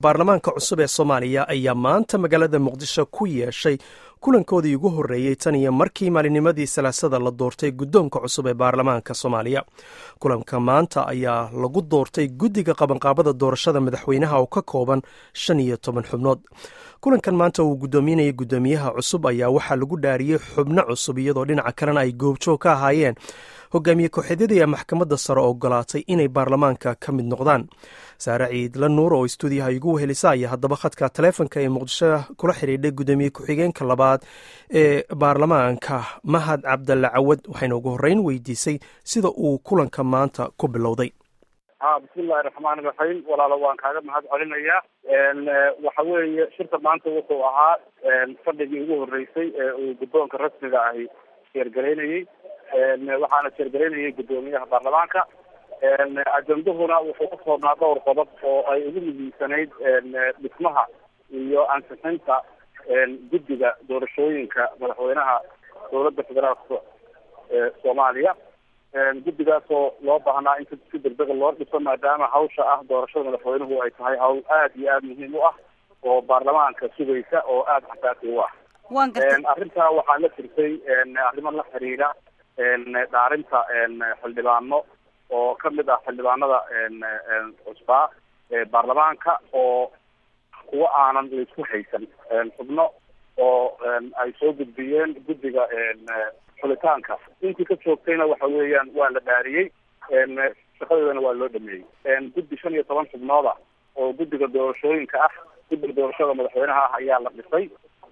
baarlamaanka cusub ee soomaaliya ayaa maanta magaalada muqdisho ku yeeshay kulankoodii ugu horreeyey tan iyo markii maalinimadii salaasada la doortay guddoonka cusub ee baarlamaanka soomaaliya kulanka maanta ayaa lagu doortay guddiga qabanqaabada doorashada madaxweynaha oo ka kooban shan iyo toban xubnood kulankan maanta uu guddoominayay guddoomiyaha cusub ayaa waxaa lagu dhaariyey xubno cusub iyadoo dhinaca kalena ay goobjoog ka ahaayeen hogaamiye ku-xigada maxkamadda sare ogolaatay inay baarlamaanka ka mid noqdaan saare ciidla nuur oo istuudiyaha igu wehelisa ayaa haddaba khadka taleefonka ee muqdisho kula xidhiidhay guddoomiye ku-xigeenka labaad ee baarlamaanka mahad cabdalle cawad waxayna ugu horreyn weydiisay sida uu kulanka maanta ku bilowday ha bismillahi raxmaani raxiim walaalo waan kaaga mahad celinayaa waxa weeye shirka maanta wuxuu ahaa fadhigii ugu horreysay ee uu guddoonka rasmiga ahi sheergaraynayey waxaana sheergaraynayay guddoomiyaha baarlamaanka ajendahuna wuxuu ku koobnaa dhowr qodob oo ay ugu muhiimsanayd dhismaha iyo ansixinta guddiga doorashooyinka madaxweynaha dowladda federaalka soomaaliya guddigaasoo loo baahnaa in si degdega loo dhiso maadaama hawsha ah doorashada madaxweynuhu ay tahay hawl aada iyo aada muhiim u ah oo baarlamaanka sugaysa oo aada xasaasi u ah arrintaa waxaa la jirtay arrimo la xiriira dhaarinta xildhibaano oo kamid ah xildhibaanada cusbaa baarlamaanka oo kuwa aanan laisku haysan xubno oo ay soo gudbiyeen guddiga xulitaanka intii ka joogtayna waxa weeyaan waa la dhaariyey shaqadeedana waa loo dhameeyey guddi shan iyo toban xubnooda oo guddiga doorashooyinka ah guddiga doorashada madaxweynaha ah ayaa la dhisay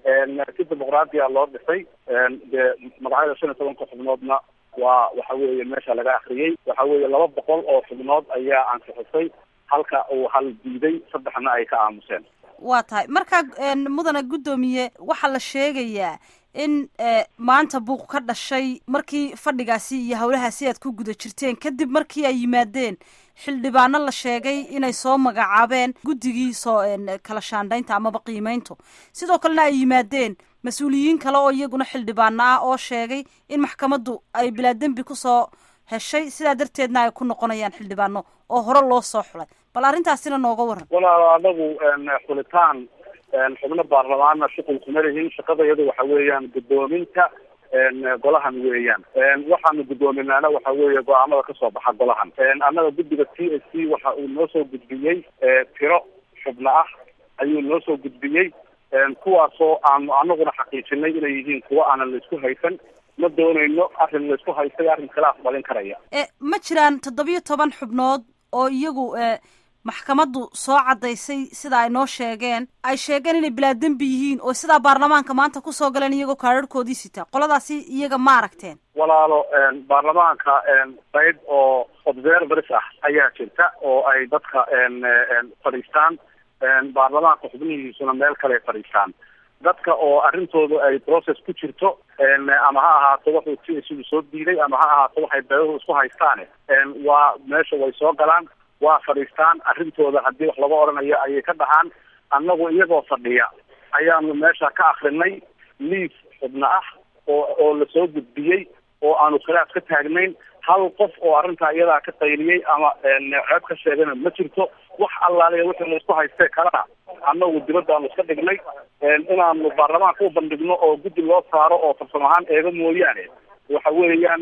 si dimuqraadiya loo dhisay dee magacyada shan iyo tobanka xubnoodna waa waxa weeye meesha laga akriyey waxa weeye laba boqol oo xubnood ayaa ansixisay halka uu hal diiday saddexna ay ka aamuseen waa tahay markaa mudane guddoomiye waxaa la sheegayaa in maanta buuq ka dhashay markii fadhigaasi iyo howlahaasi aad ku guda jirteen kadib markii ay yimaadeen xildhibaano la sheegay inay soo magacaabeen guddigii soo kala shaandhaynta amaba qiimeyntu sidoo kalena ay yimaadeen mas-uuliyiin kale oo iyaguna xildhibaano ah oo sheegay in maxkamaddu ay bilaa dembi kusoo heshay sidaa darteedna ay ku noqonayaan xildhibaano oo hore loo soo xulay bal arrintaasina nooga waran walaal anagu xulitaan xubno baarlamaanna shuqul kuma lihin shaqada iyadu waxa weeyaan guddoominta golahan weeyaan waxaanu guddoominaana waxa weeye go-aamada kasoo baxa golahan annaga guddiga t s c waxa uu noo soo gudbiyey tiro xubno ah ayuu noo soo gudbiyey kuwaasoo aanu anaguna xaqiijinay inay yihiin kuwa aanan laisku haysan ma doonayno arrin laisku haystay arrin kale aqbalin karaya ma jiraan toddobiyo toban xubnood oo iyagu maxkamaddu soo caddaysay sida ay noo sheegeen ay sheegeen inay bilaa dembi yihiin oo sidaa baarlamaanka maanta kusoo galeen iyagoo kaararhkoodii sita qoladaasi iyaga ma aragteen walaalo baarlamaanka qayb oo observers ah ayaa jirta oo ay dadka fadhiistaan baarlamaanka xubnihiisuna meel kale fadhiistaan dadka oo arrintooda ay process ku jirto ama ha ahaato wuxuu t isigu soo diiday ama ha ahaato waxay beeluhu isku haystaane waa meesha way soo galaan waa fadhiistaan arrintooda haddii wax laga odhanayo ayay ka dhahaan annagu iyagoo fadhiya ayaanu meesha ka akrinay liis xubno ah oo oo lasoo gudbiyey oo aanu khilaaf ka taagnayn hal qof oo arrintaa iyadaa ka qayliyey ama ceeb ka sheegana ma jirto wax allaaliya wixii laisku haystee kalena annagu dibaddaanu iska dhignay inaanu baarlamaanka u bandhigno oo guddi loo saaro oo farsamo ahaan eega mooyaane waxa weeyaan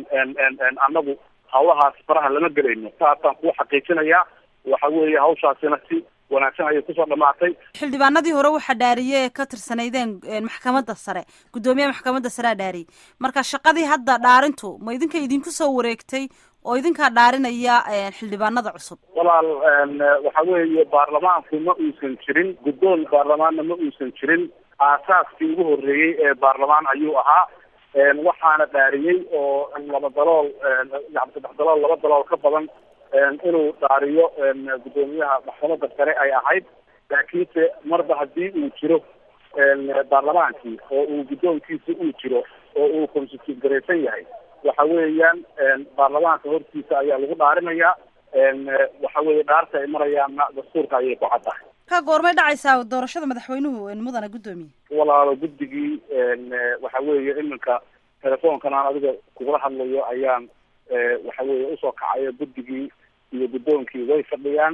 annagu hawlahaas faraha lama gelayno saasaan kuu xaqiijinayaa waxa weeye hawshaasina si wanaagsan ayay kusoo dhamaatay xildhibaanadii hore waxaa dhaariyey ee ka tirsanaydeen maxkamadda sare guddoomiyaha maxkamadda sarea dhaariyey marka shaqadii hadda dhaarintu ma idinka idinku soo wareegtay oo idinkaa dhaarinaya xildhibaanada cusub walaal waxa weeye baarlamaanku ma uusan jirin guddoon baarlamaanna ma uusan jirin aasaaskii ugu horreeyey ee baarlamaan ayuu ahaa waxaana dhaariyey oo laba dalool yani saddex dalool laba dalool ka badan inuu dhaariyo guddoomiyaha maxkamadda sare ay ahayd laakiinse marba haddii uu jiro baarlamaankii oo uu guddoonkiisa uu jiro oo uu constitute garaysan yahay waxa weeyaan baarlamaanka hortiisa ayaa lagu dhaarinayaa waxa weeye dhaarta ay marayaanna dastuurka ayay ku caddahay ka goormay dhacaysaa doorashada madaxweynuhu mudana guddoomiye walaalo guddigii waxa weeye iminka telefoonkan aan adiga kugula hadlayo ayaan waxa weeye usoo kacayo guddigii iyo guddoonkii way fadhiyaan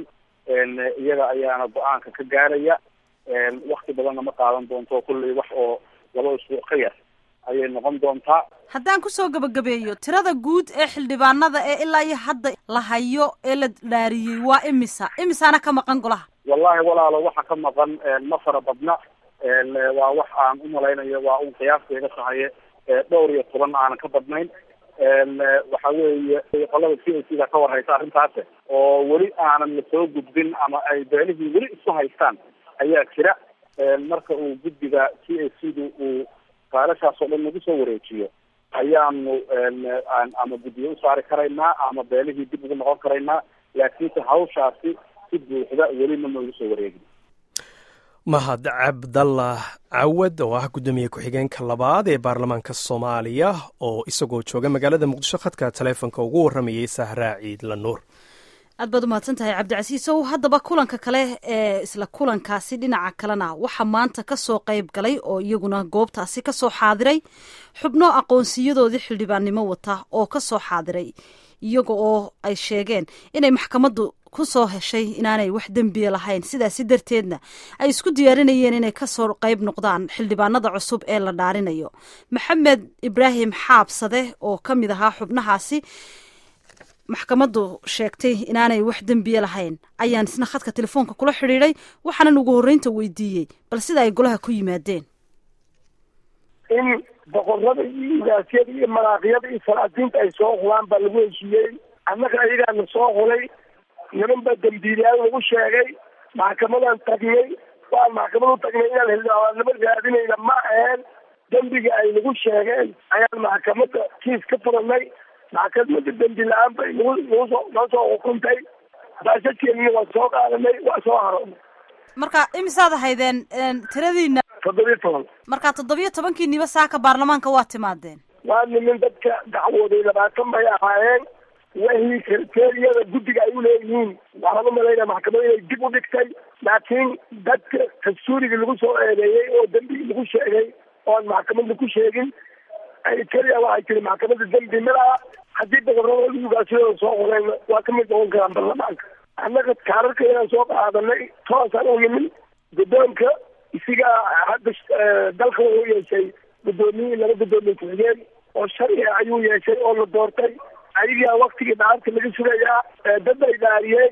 iyaga ayaana go-aanka ka gaaraya wakti badanna ma qaadan doonto kulley wax oo laba isbuuc ka yar ayay noqon doontaa haddaan kusoo gabagabeeyo tirada guud ee xildhibaanada ee ilaa iyo hadda la hayo ee la dhaariyey waa imisa imisaana ka maqan golaha wallahi walaalo waxa ka maqan ma fara badna waa wax aan umalaynayo waa un qiyaasteeda tahaye dhowr iyo toban aanan ka badnayn waxa weeye qolada c a c da ka warhaysa arrintaas oo weli aanan lasoo gudbin ama ay beelihii weli isku haystaan ayaa jira marka uu guddiga c a c du uu faalashaas oo dhan nagu soo wareejiyo ayaanu ama guddiyo usaari karaynaa ama beelihii dib ugu noqon karaynaa laakiinse hawshaasi si buuxda welina ma ugu soo wareegin mahad cabdallah cawad oo ah guddoomiye ku-xigeenka labaad ee baarlamaanka soomaaliya oo isagoo jooga magaalada muqdisho khadka taleefonka ugu warramayay sahraa ciidla nuur aad baad umahadsan tahay cabdicasiisow haddaba kulanka kale ee isla kulankaasi dhinaca kalena waxaa maanta kasoo qayb galay oo iyaguna goobtaasi kasoo xaadiray xubno aqoonsiyadoodii xildhibaannimo wata oo kasoo xaadiray iyaga oo ay sheegeen inay maxkamaddu ku soo heshay inaanay wax dembiya lahayn sidaasi darteedna ay isku diyaarinayeen inay kasoo qayb noqdaan xildhibaanada cusub ee la dhaarinayo maxamed ibraahim xaabsade oo ka mid ahaa xubnahaasi maxkamaddu sheegtay inaanay wax dembiye lahayn ayaan isna khadka telefoonka kula xidhiiday waxaanan ugu horreynta weydiiyey bal sida ay golaha ku yimaadeen in boqorada iyo igaasyada iyo maraaqyada iyo salaadiinta ay soo hulaan baa lagu heshiiyey annaga ayagaana soo hulay niman baa dembiilayaal lagu sheegay maxkamadaan tagnay waan maxkamad u tagnay inaan xildhibaannimo raadinayna ma aheen dembiga ay nagu sheegeen ayaan maxkamadda kiis ka furanay maxkamada dembi la-aan bay nagu nagu soo noo soo xukuntay baashakeennina waa soo qaadanay waa soo haroonay marka imisaad ahaydeen tiradiina toddobiyo toban marka toddobiyo tobankiiniba saaka baarlamaanka waa timaadeen waa nimin dadka dacwooday labaatan bay ahaayeen wahii kriteriyada guddiga ay uleeyihiin waxaan umalaynaya maxkamada inay dib u dhigtay laakiin dadka dastuurigii lagu soo eedeeyey oo dembigii lagu sheegay oon maxkamadda ku sheegin keliya waxay tiri maxkamadda dembi malaha haddii boqorada ugaasiyada soo qoreen waa ka mid noqon karaan baarlamaanka annaga kaararka inaan soo qaadanay toosaan u nimin guddoonka isigaa hadda dalka wuxuu yeeshay guddoomiye laba guddoomiye ku-xigeen oo sharciga ayuu yeeshay oo la doortay ayagaa waktigii dhaarta laga sugayaa dad ay dhaariyeen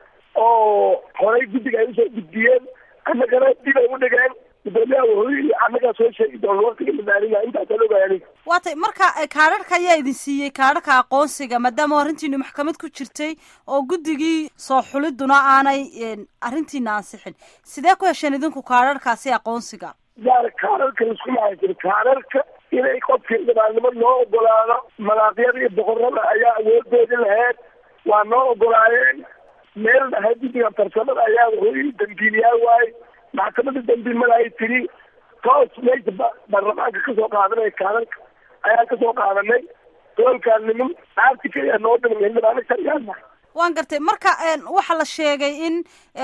oo horay guddiga ay usoo gudbiyeen annagana dib ay u dhigeen gudoomiyaha wuxuu annagaa soo sheegi doona waktiga la dhaarina intaasaan ogahay aniga waatay marka kaadharhka ayaa idin siiyey kaadharka aqoonsiga maadaama arrintiinu maxkamad ku jirtay oo guddigii soo xuliduna aanay arrintiina ansixin sidee ku hesheen idinku kaadharhkaasi aqoonsiga yaar kaadharka laisku maca jiro kaadharka inay qofka xildhibaannimo loo ogolaado malaaqyada iyo boqorada ayaa awoodoodi lahayd waa noo ogolaayeen meel dhahay guddiga farsamada ayaa wuxuu dambiiliyaa waaye maxkamada dambiilmada ay tiri toos meesha baarlamaanka kasoo qaadanaya kaadharka ayaan kasoo qaadanay doolkaan nimin dhaarti keliya noo dhiman xildhibaano sharciyaana waan gartay marka waxaa la sheegay in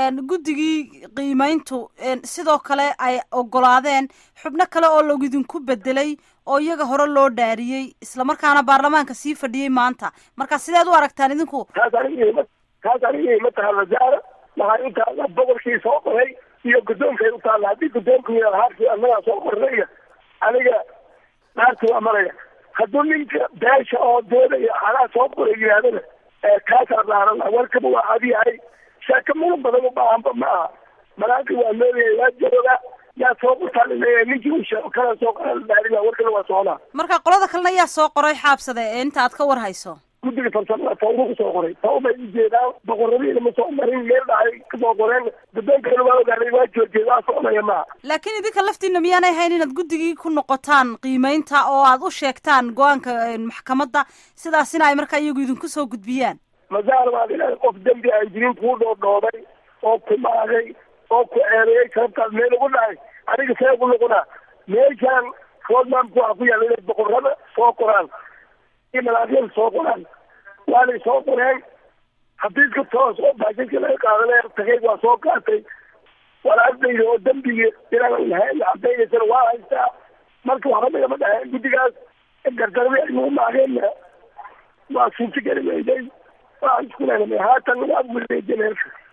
guddigii qiimeyntu sidoo kale ay ogolaadeen xubno kale oo lagidinku bedelay oo iyaga hore loo dhaariyey islamarkaana baarlamaanka sii fadhiyey maanta marka sideed u aragtaan idinku taas aniga taas aniga ima taha wasaara waxay u taalla boqorkii soo qoray iyo guddoonkay u taalla haddii guddoonka haarkii annagaa soo qornaya aniga dhaarta waa maraya hadduu ninka beesha oo doodaya anaa soo qoray yidhahdana kaasaa dhaaran warkaba waa adiyahay sheeko mudan badan u baahanba ma aha malaanka waa noolyahay waa jooga yaa soo qortaan leeyahay ninkii uu sheego kana soo qoran dhaarina warkana waa soconaa marka qolada kalena yaa soo qoray xaabsade ee inta aad ka war hayso guddiga farsamada tawba kusoo qoray tawbay ujeedaan boqoradiina ma soo marin meel dhahay kasoo qoreen guddoonkana waa ogaaday waa joojiyay waa soconaya maaha laakiin idinka laftiina miyaanay hayn inaad guddigii ku noqotaan qiimeynta oo aad u sheegtaan go-aanka maxkamadda sidaasina ay markaa iyagu idinku soo gudbiyaan masaar baad ilahay qof dembi aan jirin kuu dhoodhoobay oo ku maagay oo ku eedeeyay sababtaas meel ugu dhacay aniga see ku noqonaa meeshaan roadmamka waxaa ku yaalla inay boqorada soo qoraan iyo malaakyada soo qoraan waanay soo qoreen xafiiska toos oo baashaska laga qaadanaya tagay waa soo qaatay walaaldayda oo dembigii inaan lahayn cadaynaysana waa haystaa marka waxba nagama dhaheen guddigaas gardarbi ay nagu maageenna waa suurta geli weyday waa isku leenamay haatan waa wareejin heerka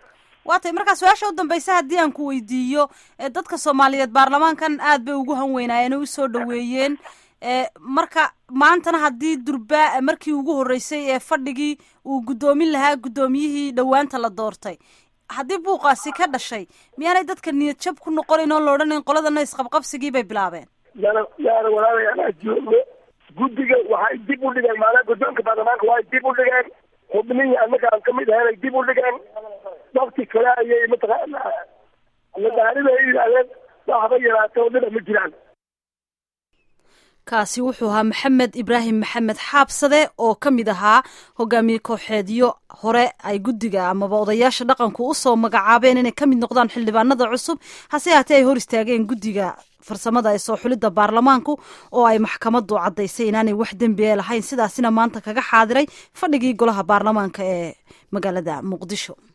waa tay markaa su-aasha u dambaysa haddii aan ku weydiiyo dadka soomaaliyeed baarlamaankan aad bay ugu hanweynaayeen oo usoo dhaweeyeen marka maantana haddii durba markii ugu horreysay ee fadhigii uu guddoomin lahaa guddoomiyihii dhowaanta la doortay haddii buuqaasi ka dhashay miyaanay dadka niyad jab ku noqonayn oo la odhanayn qoladana isqabqabsigii bay bilaabeen yaana yaana walaalay anaa joogno guddiga waxay dib u dhigeen maanaa guddoonka baarlamaanka waa dib u dhigeen xubnihii annaga aan kamid ahayn ay dib u dhigeen wakti kale ayay mataqaana madaarida ay yidhaahdeen waxba yaraatay oo dhina ma jiraan kaasi wuxuu ahaa maxamed ibraahim maxamed xaabsade oo ka mid ahaa hogaamiye kooxeedyo hore ay guddiga amaba odayaasha dhaqanku usoo magacaabeen inay ka mid noqdaan xildhibaanada cusub hase haatee ay hor istaageen guddiga farsamada ee soo xulidda baarlamaanku oo ay maxkamadu caddaysay inaanay wax dembiye lahayn sidaasina maanta kaga xaadiray fadhigii golaha baarlamaanka ee magaalada muqdisho